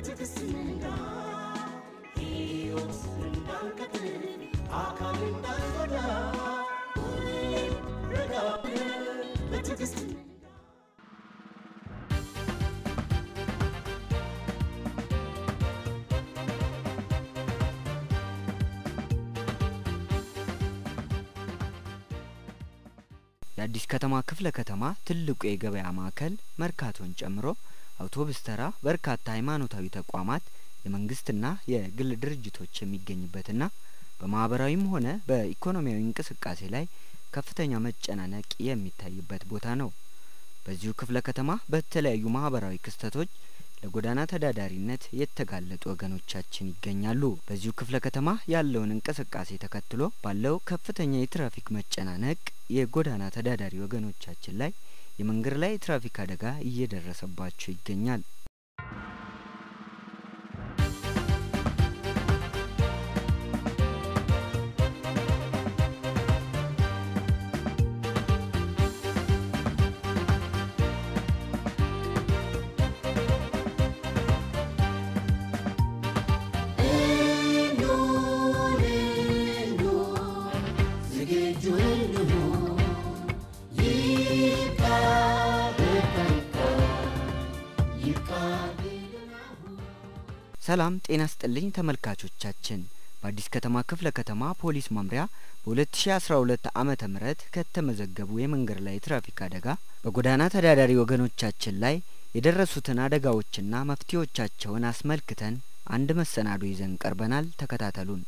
በትዕግስት እንንዳ ሕይወት እንዳንቀጥል አካል እንዳንጎዳ ሁሌም ረጋ ብለን በትዕግስት እንንዳ የአዲስ ከተማ ክፍለ ከተማ ትልቁ የገበያ ማዕከል መርካቶን ጨምሮ አውቶብስ ተራ በርካታ ሃይማኖታዊ ተቋማት የመንግስትና የግል ድርጅቶች የሚገኝበትና በማህበራዊም ሆነ በኢኮኖሚያዊ እንቅስቃሴ ላይ ከፍተኛ መጨናነቅ የሚታይበት ቦታ ነው። በዚሁ ክፍለ ከተማ በተለያዩ ማህበራዊ ክስተቶች ለጎዳና ተዳዳሪነት የተጋለጡ ወገኖቻችን ይገኛሉ። በዚሁ ክፍለ ከተማ ያለውን እንቅስቃሴ ተከትሎ ባለው ከፍተኛ የትራፊክ መጨናነቅ የጎዳና ተዳዳሪ ወገኖቻችን ላይ የመንገድ ላይ የትራፊክ አደጋ እየደረሰባቸው ይገኛል። ሰላም ጤና ስጥልኝ ተመልካቾቻችን። በአዲስ ከተማ ክፍለ ከተማ ፖሊስ መምሪያ በ2012 ዓመተ ምህረት ከተመዘገቡ የመንገድ ላይ የትራፊክ አደጋ በጎዳና ተዳዳሪ ወገኖቻችን ላይ የደረሱትን አደጋዎችና መፍትሄዎቻቸውን አስመልክተን አንድ መሰናዶ ይዘን ቀርበናል። ተከታተሉን።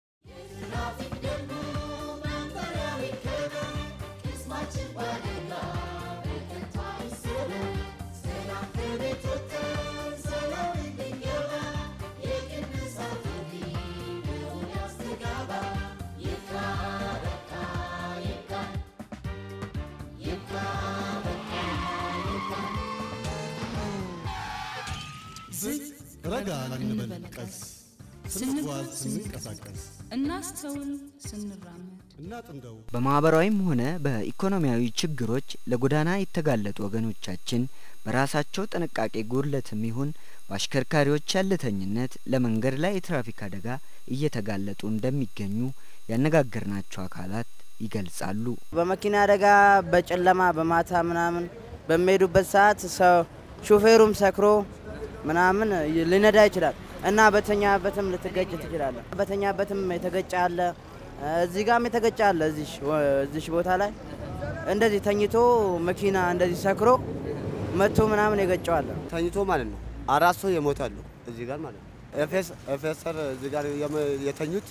ረጋ እንበል ቀስ ስንጓዝ ስንንቀሳቀስ እናስተውል ስንራመድ እናጥንደው በማህበራዊም ሆነ በኢኮኖሚያዊ ችግሮች ለጎዳና የተጋለጡ ወገኖቻችን በራሳቸው ጥንቃቄ ጉድለትም ይሁን በአሽከርካሪዎች ያለተኝነት ለመንገድ ላይ የትራፊክ አደጋ እየተጋለጡ እንደሚገኙ ያነጋገርናቸው አካላት ይገልጻሉ። በመኪና አደጋ በጨለማ በማታ ምናምን በሚሄዱበት ሰዓት ሰው ሹፌሩም ሰክሮ ምናምን ሊነዳ ይችላል እና በተኛበትም ልትገጭ ትችላለህ። በተኛበትም የተገጨ አለ፣ እዚህ ጋም የተገጨ አለ። እዚሽ ቦታ ላይ እንደዚህ ተኝቶ መኪና እንደዚህ ሰክሮ መቶ ምናምን የገጨዋለ። ተኝቶ ማለት ነው። አራት ሰው የሞታሉ እዚህ ጋር ማለት ነው። ኤፌሰር እዚህ ጋር የተኙት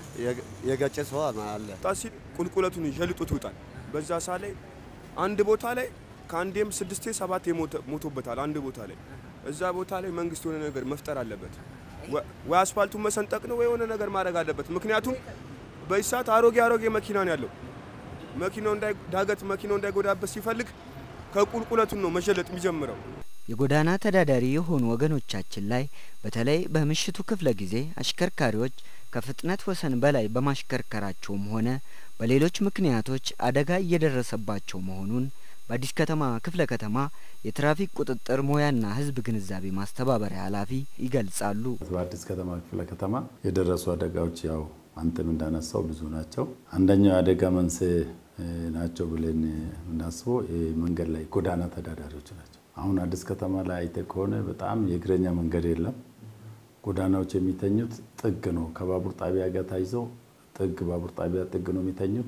የገጨ ሰው አለ። ጣ ሲል ቁልቁለቱን ሸልጦት ይውጣል። በዛ ሳ ላይ አንድ ቦታ ላይ ከአንዴም ስድስቴ ሰባቴ ሞቶበታል። አንድ ቦታ ላይ እዛ ቦታ ላይ መንግስት የሆነ ነገር መፍጠር አለበት። ወይ አስፋልቱን መሰንጠቅ ነው ወይ የሆነ ነገር ማድረግ አለበት። ምክንያቱም በዚህ ሰዓት አሮጌ አሮጌ መኪና ነው ያለው። መኪናው ዳገት መኪናው እንዳይጎዳበት ሲፈልግ ከቁልቁለቱን ነው መሸለጥ የሚጀምረው። የጎዳና ተዳዳሪ የሆኑ ወገኖቻችን ላይ በተለይ በምሽቱ ክፍለ ጊዜ አሽከርካሪዎች ከፍጥነት ወሰን በላይ በማሽከርከራቸውም ሆነ በሌሎች ምክንያቶች አደጋ እየደረሰባቸው መሆኑን በአዲስ ከተማ ክፍለ ከተማ የትራፊክ ቁጥጥር ሙያና ሕዝብ ግንዛቤ ማስተባበሪያ ኃላፊ ይገልጻሉ። በአዲስ ከተማ ክፍለ ከተማ የደረሱ አደጋዎች ያው አንተም እንዳነሳው ብዙ ናቸው። አንደኛው የአደጋ መንስኤ ናቸው ብለን የምናስበው የመንገድ ላይ ጎዳና ተዳዳሪዎች ናቸው። አሁን አዲስ ከተማ ላይ አይተ ከሆነ በጣም የእግረኛ መንገድ የለም። ጎዳናዎች የሚተኙት ጥግ ነው። ከባቡር ጣቢያ ጋር ታይዘው ጥግ ባቡር ጣቢያ ጥግ ነው የሚተኙት።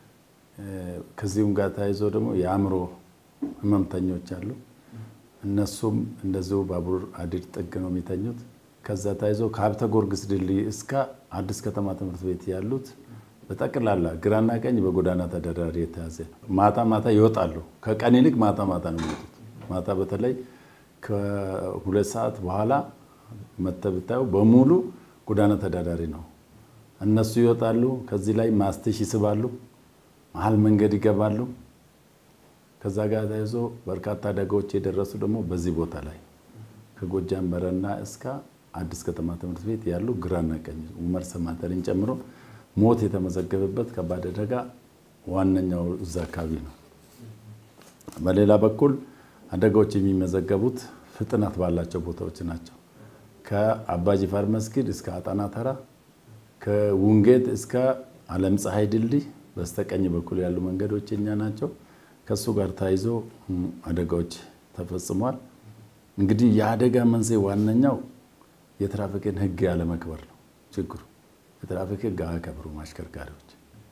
ከዚሁም ጋር ተያይዞ ደግሞ የአእምሮ ህመምተኞች አሉ። እነሱም እንደዚሁ ባቡር ሐዲድ ጥግ ነው የሚተኙት። ከዛ ተያይዞ ከሀብተ ጊዮርጊስ ድልድይ እስከ አዲስ ከተማ ትምህርት ቤት ያሉት በጠቅላላ ግራና ቀኝ በጎዳና ተዳዳሪ የተያዘ ነው። ማታ ማታ ይወጣሉ። ከቀን ይልቅ ማታ ማታ ነው የሚወጡት። ማታ በተለይ ከሁለት ሰዓት በኋላ መተህ ብታየው በሙሉ ጎዳና ተዳዳሪ ነው። እነሱ ይወጣሉ። ከዚህ ላይ ማስትሽ ይስባሉ፣ መሀል መንገድ ይገባሉ። ከዛ ጋር ተያይዞ በርካታ አደጋዎች የደረሱ ደግሞ በዚህ ቦታ ላይ ከጎጃም በረና እስከ አዲስ ከተማ ትምህርት ቤት ያሉ ግራና ቀኝ ኡመር ሰማተርን ጨምሮ ሞት የተመዘገበበት ከባድ አደጋ ዋነኛው እዛ አካባቢ ነው። በሌላ በኩል አደጋዎች የሚመዘገቡት ፍጥነት ባላቸው ቦታዎች ናቸው። ከአባጅፋር መስጊድ እስከ አጣና ተራ ከውንጌት እስከ አለም ፀሐይ ድልድይ በስተቀኝ በኩል ያሉ መንገዶች የኛ ናቸው። ከሱ ጋር ተያይዞ አደጋዎች ተፈጽሟል። እንግዲህ የአደጋ መንስኤ ዋነኛው የትራፊክን ሕግ ያለመክበር ነው ችግሩ። የትራፊክ ሕግ አያከብሩም አሽከርካሪዎች።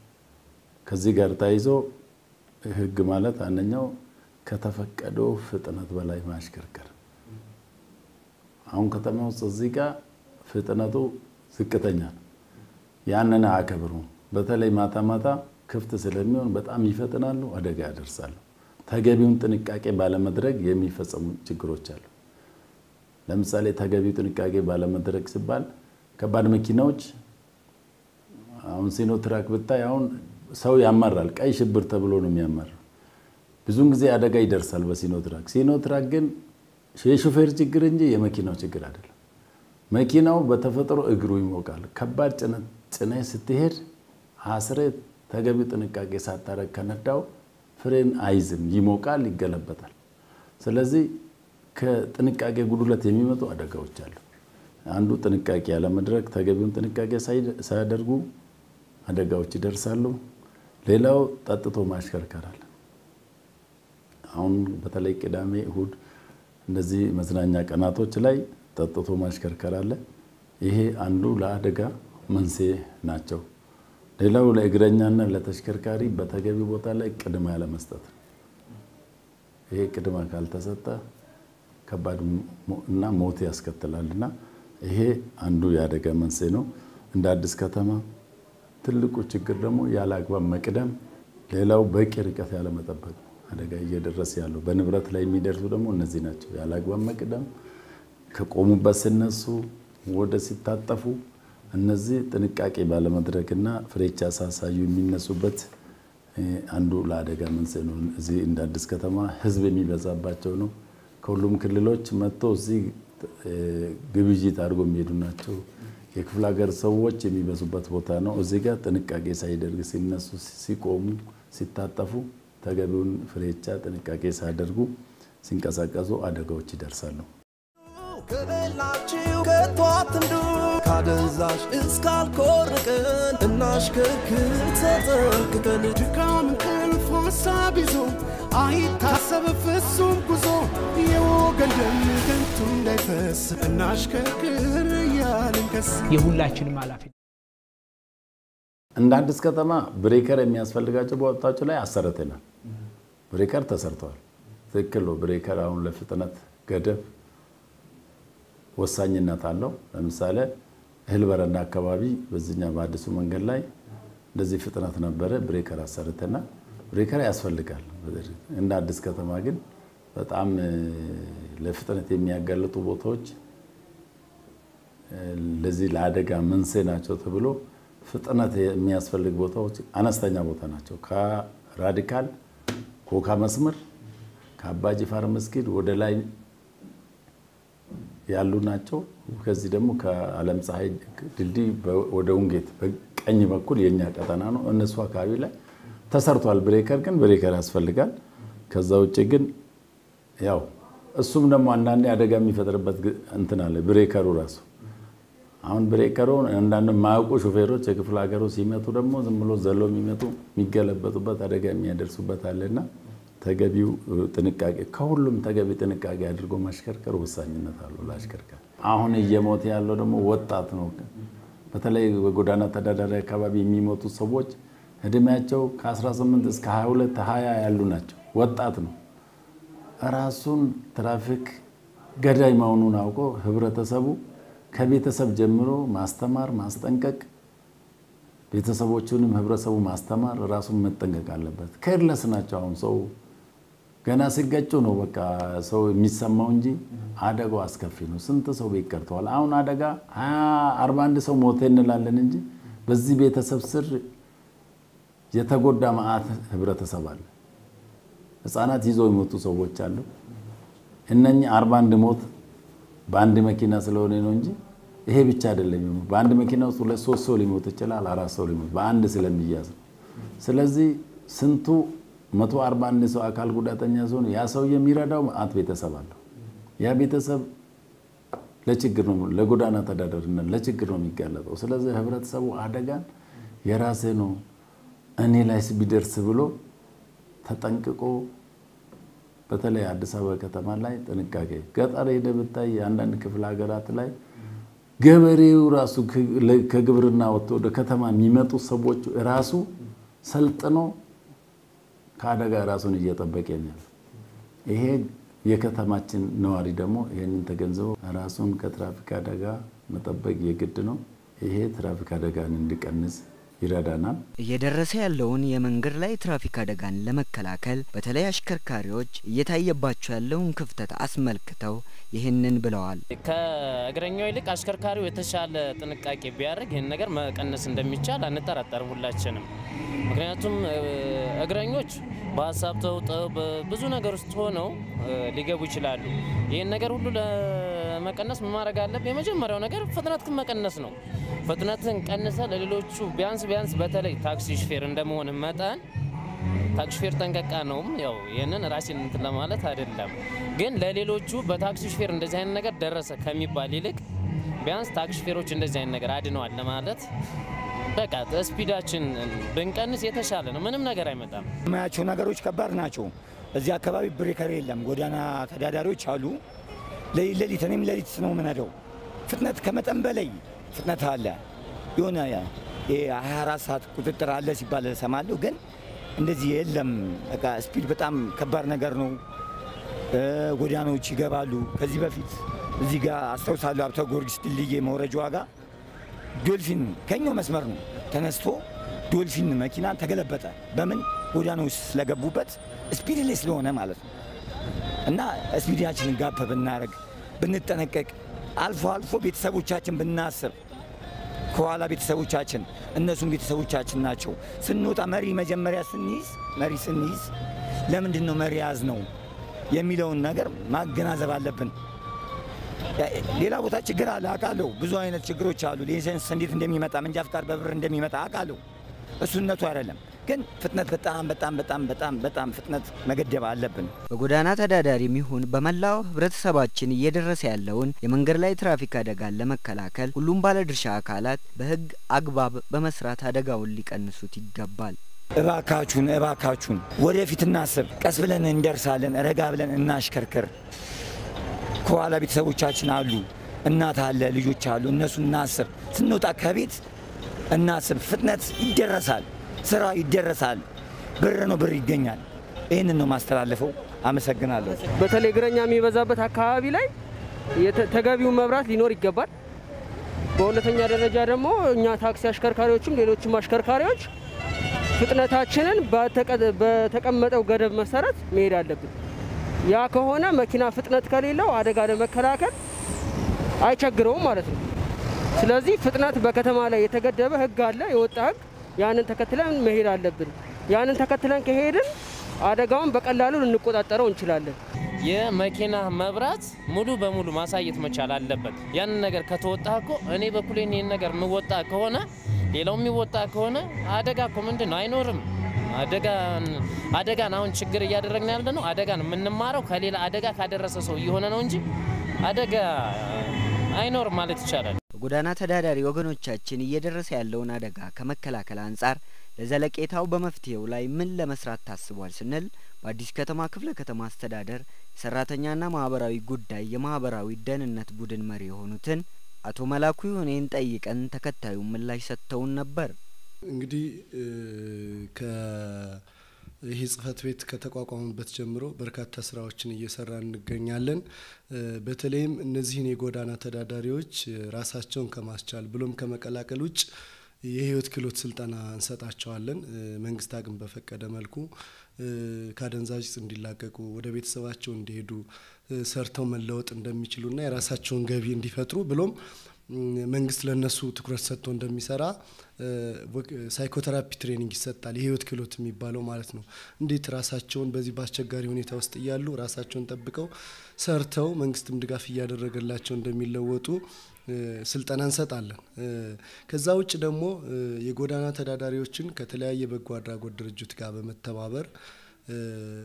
ከዚህ ጋር ተያይዞ ሕግ ማለት አንደኛው ከተፈቀደው ፍጥነት በላይ ማሽከርከር። አሁን ከተማ ውስጥ እዚህ ጋር ፍጥነቱ ዝቅተኛ ነው። ያንን አያከብሩም። በተለይ ማታ ማታ ክፍት ስለሚሆን በጣም ይፈጥናሉ፣ አደጋ ያደርሳሉ። ተገቢውን ጥንቃቄ ባለመድረግ የሚፈጸሙ ችግሮች አሉ። ለምሳሌ ተገቢው ጥንቃቄ ባለመድረግ ሲባል ከባድ መኪናዎች አሁን ሲኖ ትራክ ብታይ አሁን ሰው ያማራል። ቀይ ሽብር ተብሎ ነው የሚያመራው። ብዙውን ጊዜ አደጋ ይደርሳል በሲኖ ትራክ። ሲኖ ትራክ ግን የሾፌር ችግር እንጂ የመኪናው ችግር አይደለም። መኪናው በተፈጥሮ እግሩ ይሞቃል። ከባድ ጭነት ጭነህ ስትሄድ አስሬ ተገቢው ጥንቃቄ ሳታረግ ከነዳው ፍሬን አይዝም፣ ይሞቃል፣ ይገለበጣል። ስለዚህ ከጥንቃቄ ጉድለት የሚመጡ አደጋዎች አሉ። አንዱ ጥንቃቄ ያለመድረግ፣ ተገቢውን ጥንቃቄ ሳያደርጉ አደጋዎች ይደርሳሉ። ሌላው ጠጥቶ ማሽከርከር አለ። አሁን በተለይ ቅዳሜ፣ እሁድ እንደዚህ መዝናኛ ቀናቶች ላይ ጠጥቶ ማሽከርከር አለ። ይሄ አንዱ ለአደጋ መንስኤ ናቸው። ሌላው ለእግረኛና ለተሽከርካሪ በተገቢ ቦታ ላይ ቅድሚያ ያለመስጠት ነው። ይሄ ቅድሚያ ካልተሰጠ ከባድ እና ሞት ያስከትላል እና ይሄ አንዱ የአደጋ መንስኤ ነው። እንደ አዲስ ከተማ ትልቁ ችግር ደግሞ ያለ አግባብ መቅደም፣ ሌላው በቂ ርቀት ያለመጠበቅ አደጋ እየደረሰ ያለው በንብረት ላይ የሚደርሱ ደግሞ እነዚህ ናቸው። ያለ አግባብ መቅደም፣ ከቆሙበት ሲነሱ ወደ ሲታጠፉ እነዚህ ጥንቃቄ ባለመድረግና ፍሬቻ ሳሳዩ የሚነሱበት አንዱ ለአደጋ መንስኤ ነው። እዚህ እንደ አዲስ ከተማ ሕዝብ የሚበዛባቸው ነው። ከሁሉም ክልሎች መጥቶ እዚህ ግብይት አድርጎ የሚሄዱ ናቸው። የክፍለ ሀገር ሰዎች የሚበዙበት ቦታ ነው። እዚህ ጋር ጥንቃቄ ሳይደርግ ሲነሱ፣ ሲቆሙ፣ ሲታጠፉ ተገቢውን ፍሬቻ ጥንቃቄ ሳያደርጉ ሲንቀሳቀሱ አደጋዎች ይደርሳሉ። ከበላችሁ ከቶ አትንዱ፣ ካደንዛዥ እስካልኮርቅን እናሽከርክር ተጠንቅቀን። ድካም እንቅልፍ ሀሳብ ይዞ አይታሰብ ፍጹም ጉዞ የወገን ደም ከንቱ እንዳይፈስ እናሽከርክር እያልን ከስ የሁላችንም ኃላፊነት እንደ አዲስ ከተማ ብሬከር የሚያስፈልጋቸው ቦታዎች ላይ አሰርተናል። ብሬከር ተሰርተዋል። ትክክል ነው። ብሬከር አሁን ለፍጥነት ገደብ ወሳኝነት አለው። ለምሳሌ እህል በረንዳ አካባቢ በዚህኛ በአዲሱ መንገድ ላይ እንደዚህ ፍጥነት ነበረ፣ ብሬከር አሰርተናል። ብሬከር ያስፈልጋል። እንደ አዲስ ከተማ ግን በጣም ለፍጥነት የሚያጋልጡ ቦታዎች ለዚህ ለአደጋ መንስኤ ናቸው ተብሎ ፍጥነት የሚያስፈልግ ቦታዎች አነስተኛ ቦታ ናቸው። ከራዲካል ኮካ መስመር ከአባጅፋር መስጊድ ወደ ላይ ያሉ ናቸው። ከዚህ ደግሞ ከአለም ፀሐይ ድልድይ ወደ ውንጌት በቀኝ በኩል የኛ ቀጠና ነው። እነሱ አካባቢ ላይ ተሰርቷል። ብሬከር ግን ብሬከር ያስፈልጋል። ከዛ ውጭ ግን ያው እሱም ደግሞ አንዳንዴ አደጋ የሚፈጥርበት እንትን አለ ብሬከሩ ራሱ አሁን ብሬከሩ አንዳንድ የማያውቁ ሾፌሮች የክፍለ ሀገሩ ሲመጡ ደግሞ ዝም ብሎ ዘሎ የሚመጡ የሚገለበጡበት አደጋ የሚያደርሱበት አለና ተገቢው ጥንቃቄ ከሁሉም ተገቢ ጥንቃቄ አድርጎ ማሽከርከር ወሳኝነት አለው ለአሽከርካሪ። አሁን እየሞተ ያለው ደግሞ ወጣት ነው። በተለይ በጎዳና ተዳዳሪ አካባቢ የሚሞቱ ሰዎች እድሜያቸው ከ18 እስከ 22 20 ያሉ ናቸው። ወጣት ነው። ራሱን ትራፊክ ገዳይ መሆኑን አውቆ ህብረተሰቡ ከቤተሰብ ጀምሮ ማስተማር፣ ማስጠንቀቅ ቤተሰቦቹንም ህብረተሰቡ ማስተማር ራሱን መጠንቀቅ አለበት። ኬርለስ ናቸው። አሁን ሰው ገና ሲገጩ ነው በቃ ሰው የሚሰማው እንጂ አደጋው አስከፊ ነው። ስንት ሰው ቤት ቀርተዋል። አሁን አደጋ አርባ አንድ ሰው ሞተ እንላለን እንጂ በዚህ ቤተሰብ ስር የተጎዳ መዓት ህብረተሰብ አለ። ህፃናት ይዘው የሞቱ ሰዎች አሉ። እነኚህ አርባ አንድ ሞት በአንድ መኪና ስለሆነ ነው እንጂ ይሄ ብቻ አይደለም። በአንድ መኪና ውስጥ ሁለት ሶስት ሰው ሊሞት ይችላል፣ አራት ሰው ሊሞት በአንድ ስለሚያዝ ነው። ስለዚህ ስንቱ መቶ አርባ አንድ ሰው አካል ጉዳተኛ ሲሆን ያ ሰው የሚረዳው መዓት ቤተሰብ አለው። ያ ቤተሰብ ለችግር ነው ለጎዳና ተዳዳሪነት ለችግር ነው የሚጋለጠው። ስለዚህ ህብረተሰቡ አደጋን የራሴ ነው እኔ ላይስ ቢደርስ ብሎ ተጠንቅቆ በተለይ አዲስ አበባ ከተማ ላይ ጥንቃቄ ገጠር ሄደ ብታይ የአንዳንድ ክፍለ ሀገራት ላይ ገበሬው ራሱ ከግብርና ወጥቶ ወደ ከተማ የሚመጡ ሰዎች ራሱ ሰልጥኖ ከአደጋ ራሱን እየጠበቀ ነው። ይሄ የከተማችን ነዋሪ ደግሞ ይህንን ተገንዝቦ ራሱን ከትራፊክ አደጋ መጠበቅ የግድ ነው። ይሄ ትራፊክ አደጋን እንዲቀንስ ይረዳናል። እየደረሰ ያለውን የመንገድ ላይ ትራፊክ አደጋን ለመከላከል በተለይ አሽከርካሪዎች እየታየባቸው ያለውን ክፍተት አስመልክተው ይህንን ብለዋል። ከእግረኛው ይልቅ አሽከርካሪው የተሻለ ጥንቃቄ ቢያደርግ ይህን ነገር መቀነስ እንደሚቻል አንጠራጠርም ሁላችንም። ምክንያቱም እግረኞች በሀሳብ ተውጠው በብዙ ነገር ውስጥ ሆነው ሊገቡ ይችላሉ። ይህን ነገር ሁሉ ለመቀነስ ምን ማድረግ አለብህ? የመጀመሪያው ነገር ፍጥነትን መቀነስ ነው። ፍጥነትን ቀንሰ ለሌሎቹ ቢያንስ ቢያንስ በተለይ ታክሲ ሹፌር እንደመሆን መጠን ታክሲ ሹፌር ጠንቀቃ ነውም ያው ይህንን ራሴን እንትን ለማለት አይደለም፣ ግን ለሌሎቹ በታክሲ ሹፌር እንደዚህ አይነት ነገር ደረሰ ከሚባል ይልቅ ቢያንስ ታክሲ ሹፌሮች እንደዚህ አይነት ነገር አድነዋል ለማለት በቃ ስፒዳችን ብንቀንስ የተሻለ ነው። ምንም ነገር አይመጣም። የማያቸው ነገሮች ከባድ ናቸው። እዚህ አካባቢ ብሬከር የለም። ጎዳና ተዳዳሪዎች አሉ። ሌሊት ሌሊት እኔም ሌሊት ነው የምነዳው። ፍጥነት ከመጠን በላይ ፍጥነት አለ። የሆነ የ24 ሰዓት ቁጥጥር አለ ሲባል እሰማለሁ፣ ግን እንደዚህ የለም። በቃ ስፒድ በጣም ከባድ ነገር ነው። ጎዳናዎች ይገባሉ። ከዚህ በፊት እዚህ ጋር አስታውሳለሁ አብተ ጊዮርጊስ ድልድይ መውረጃዋ ጋር ዶልፊን ከኛው መስመር ነው ተነስቶ ዶልፊን መኪና ተገለበጠ። በምን ጎዳና ውስጥ ስለገቡበት ስፒድ ላይ ስለሆነ ማለት ነው። እና ስፒዳችንን ጋፕ ብናደርግ ብንጠነቀቅ፣ አልፎ አልፎ ቤተሰቦቻችን ብናስብ ከኋላ ቤተሰቦቻችን እነሱም ቤተሰቦቻችን ናቸው። ስንወጣ መሪ መጀመሪያ ስንይዝ መሪ ስንይዝ ለምንድን ነው መሪ ያዝ ነው የሚለውን ነገር ማገናዘብ አለብን። ሌላ ቦታ ችግር አለ አውቃለሁ። ብዙ አይነት ችግሮች አሉ። ላይሰንስ እንዴት እንደሚመጣ መንጃ ፍቃድ በብር እንደሚመጣ አውቃለሁ። እሱነቱ አይደለም ግን ፍጥነት በጣም በጣም በጣም በጣም በጣም ፍጥነት መገደብ አለብን። በጎዳና ተዳዳሪም ይሁን በመላው ህብረተሰባችን እየደረሰ ያለውን የመንገድ ላይ ትራፊክ አደጋን ለመከላከል ሁሉም ባለድርሻ አካላት በህግ አግባብ በመስራት አደጋውን ሊቀንሱት ይገባል። እባካችሁን እባካችሁን ወደፊት እናስብ። ቀስ ብለን እንደርሳለን። ረጋ ብለን እናሽከርክር። ከኋላ ቤተሰቦቻችን አሉ፣ እናት አለ፣ ልጆች አሉ። እነሱ እናስብ። ስንወጣ ከቤት እናስብ። ፍጥነት ይደረሳል፣ ስራ ይደረሳል። ብር ነው፣ ብር ይገኛል። ይህንን ነው ማስተላለፈው። አመሰግናለሁ። በተለይ እግረኛ የሚበዛበት አካባቢ ላይ ተገቢውን መብራት ሊኖር ይገባል። በሁለተኛ ደረጃ ደግሞ እኛ ታክሲ አሽከርካሪዎችም ሌሎችም አሽከርካሪዎች ፍጥነታችንን በተቀመጠው ገደብ መሰረት መሄድ አለብን። ያ ከሆነ መኪና ፍጥነት ከሌለው አደጋ ለመከላከል አይቸግረውም ማለት ነው። ስለዚህ ፍጥነት በከተማ ላይ የተገደበ ህግ አለ፣ የወጣ ህግ። ያንን ተከትለን መሄድ አለብን። ያንን ተከትለን ከሄድን አደጋውን በቀላሉ ልንቆጣጠረው እንችላለን። የመኪና መብራት ሙሉ በሙሉ ማሳየት መቻል አለበት። ያንን ነገር ከተወጣ እኮ እኔ በኩሌን ይህን ነገር የምወጣ ከሆነ ሌላው የሚወጣ ከሆነ አደጋ እኮ ምንድን ነው አይኖርም። አደጋን አሁን ችግር እያደረግን ያለ ነው። አደጋን የምንማረው ከሌላ አደጋ ካደረሰ ሰው እየሆነ ነው እንጂ አደጋ አይኖርም ማለት ይቻላል። በጎዳና ተዳዳሪ ወገኖቻችን እየደረሰ ያለውን አደጋ ከመከላከል አንጻር ለዘለቄታው በመፍትሄው ላይ ምን ለመስራት ታስቧል ስንል በአዲስ ከተማ ክፍለ ከተማ አስተዳደር የሰራተኛና ማህበራዊ ጉዳይ የማህበራዊ ደህንነት ቡድን መሪ የሆኑትን አቶ መላኩ ይሁኔን ጠይቀን ተከታዩ ምላሽ ሰጥተውን ነበር። እንግዲህ ይህ ጽህፈት ቤት ከተቋቋሙበት ጀምሮ በርካታ ስራዎችን እየሰራ እንገኛለን። በተለይም እነዚህን የጎዳና ተዳዳሪዎች ራሳቸውን ከማስቻል ብሎም ከመቀላቀል ውጭ የህይወት ክህሎት ስልጠና እንሰጣቸዋለን። መንግስት አቅም በፈቀደ መልኩ ከአደንዛዥ እጽ እንዲላቀቁ ወደ ቤተሰባቸው እንዲሄዱ ሰርተው መለወጥ እንደሚችሉና የራሳቸውን ገቢ እንዲፈጥሩ ብሎም መንግስት ለነሱ ትኩረት ሰጥቶ እንደሚሰራ ሳይኮቴራፒ ትሬኒንግ ይሰጣል። የህይወት ክህሎት የሚባለው ማለት ነው። እንዴት ራሳቸውን በዚህ በአስቸጋሪ ሁኔታ ውስጥ እያሉ ራሳቸውን ጠብቀው ሰርተው መንግስትም ድጋፍ እያደረገላቸው እንደሚለወጡ ስልጠና እንሰጣለን። ከዛ ውጭ ደግሞ የጎዳና ተዳዳሪዎችን ከተለያየ በጎ አድራጎት ድርጅት ጋር በመተባበር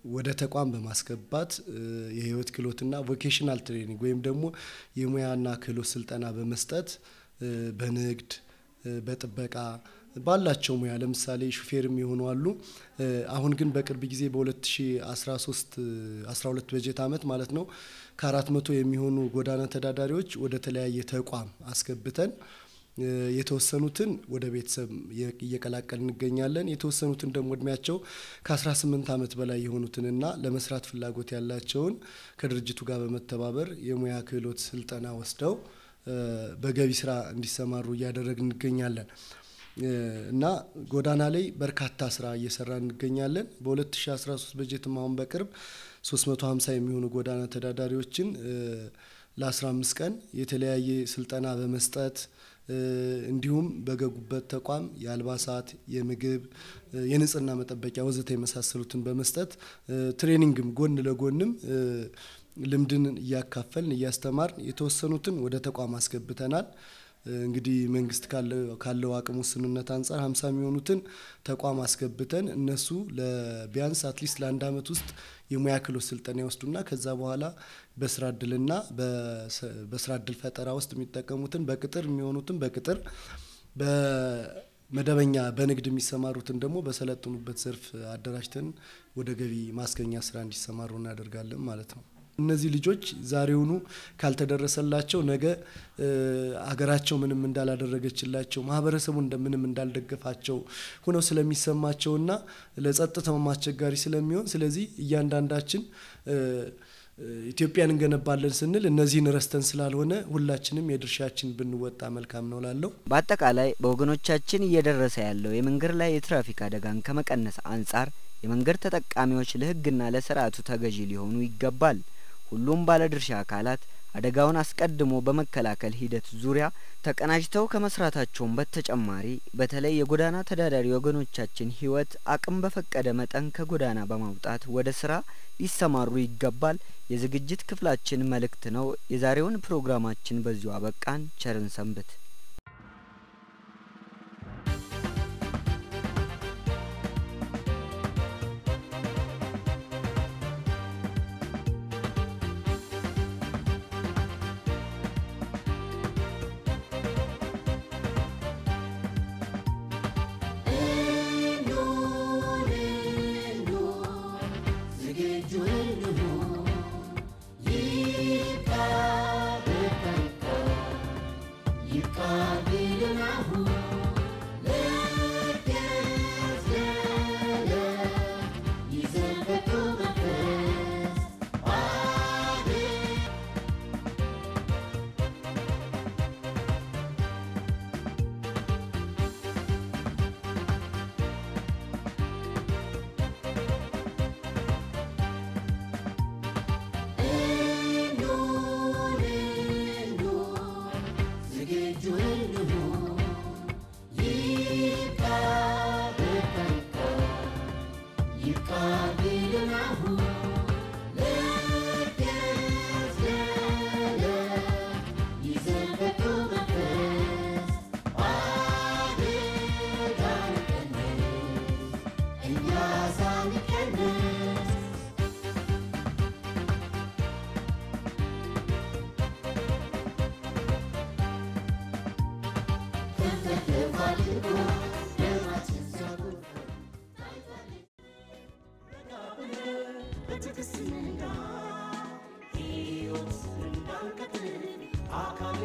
ወደ ተቋም በማስገባት የህይወት ክህሎትና ቮኬሽናል ትሬኒንግ ወይም ደግሞ የሙያና ክህሎት ስልጠና በመስጠት በንግድ በጥበቃ ባላቸው ሙያ ለምሳሌ ሹፌርም የሆኑ አሉ። አሁን ግን በቅርብ ጊዜ በ2013 12 በጀት ዓመት ማለት ነው ከአራት መቶ የሚሆኑ ጎዳና ተዳዳሪዎች ወደ ተለያየ ተቋም አስገብተን የተወሰኑትን ወደ ቤተሰብ እየቀላቀል እንገኛለን። የተወሰኑትን ደግሞ እድሜያቸው ከ18 ዓመት በላይ የሆኑትንና ለመስራት ፍላጎት ያላቸውን ከድርጅቱ ጋር በመተባበር የሙያ ክህሎት ስልጠና ወስደው በገቢ ስራ እንዲሰማሩ እያደረግን እንገኛለን እና ጎዳና ላይ በርካታ ስራ እየሰራ እንገኛለን። በ2013 በጀትም አሁን በቅርብ 350 የሚሆኑ ጎዳና ተዳዳሪዎችን ለ15 ቀን የተለያየ ስልጠና በመስጠት እንዲሁም በገቡበት ተቋም የአልባሳት፣ የምግብ፣ የንጽህና መጠበቂያ ወዘተ የመሳሰሉትን በመስጠት ትሬኒንግም ጎን ለጎንም ልምድን እያካፈልን እያስተማርን የተወሰኑትን ወደ ተቋም አስገብተናል። እንግዲህ መንግስት ካለው አቅም ውስንነት አንጻር ሀምሳ የሚሆኑትን ተቋም አስገብተን እነሱ ቢያንስ አትሊስት ለአንድ አመት ውስጥ የሙያ ክህሎት ስልጠና ይወስዱና ከዛ በኋላ በስራ እድልና በስራ እድል ፈጠራ ውስጥ የሚጠቀሙትን በቅጥር የሚሆኑትን በቅጥር በመደበኛ በንግድ የሚሰማሩትን ደግሞ በሰለጠኑበት ዘርፍ አደራጅተን ወደ ገቢ ማስገኛ ስራ እንዲሰማሩ እናደርጋለን ማለት ነው። እነዚህ ልጆች ዛሬውኑ ካልተደረሰላቸው ነገ ሀገራቸው ምንም እንዳላደረገችላቸው ማህበረሰቡ እንደምንም እንዳልደገፋቸው ሆነው ስለሚሰማቸውና ለጸጥታውም አስቸጋሪ ስለሚሆን ስለዚህ እያንዳንዳችን ኢትዮጵያን እንገነባለን ስንል እነዚህን ረስተን ስላልሆነ ሁላችንም የድርሻችን ብንወጣ መልካም ነው ላለው። በአጠቃላይ በወገኖቻችን እየደረሰ ያለው የመንገድ ላይ የትራፊክ አደጋን ከመቀነስ አንጻር የመንገድ ተጠቃሚዎች ለሕግና ለስርዓቱ ተገዢ ሊሆኑ ይገባል። ሁሉም ባለድርሻ አካላት አደጋውን አስቀድሞ በመከላከል ሂደት ዙሪያ ተቀናጅተው ከመስራታቸውም በተጨማሪ በተለይ የጎዳና ተዳዳሪ ወገኖቻችን ሕይወት አቅም በፈቀደ መጠን ከጎዳና በማውጣት ወደ ስራ ሊሰማሩ ይገባል የዝግጅት ክፍላችን መልእክት ነው። የዛሬውን ፕሮግራማችን በዚሁ አበቃን። ቸርን ሰንብት። አካል